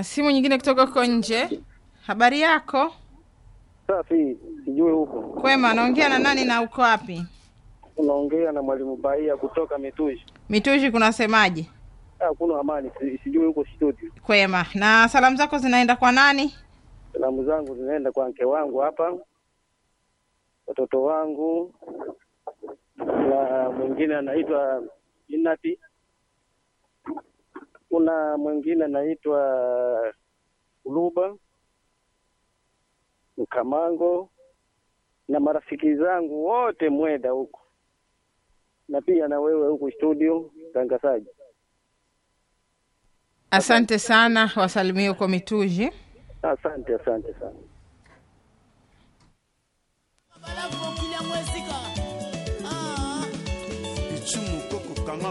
na simu nyingine kutoka huko nje. Habari yako? Safi, sijui huko Kwema, naongea na nani na uko wapi? unaongea na mwalimu Baia kutoka Mitushi. Mitushi kunasemaje? Ah, kuna amani, si- sijui huko studio. Kwema. Na salamu zako zinaenda kwa nani? Salamu zangu zinaenda kwa mke wangu hapa, watoto wangu, na mwingine anaitwa Jinati, kuna mwingine anaitwa Uluba Mkamango na marafiki zangu wote Mweda huko, na pia na wewe huku studio tangazaji. Asante sana, wasalimie huko Mitushi. Asante, asante sana. Balafu kila mwezika. Ah. Ichumu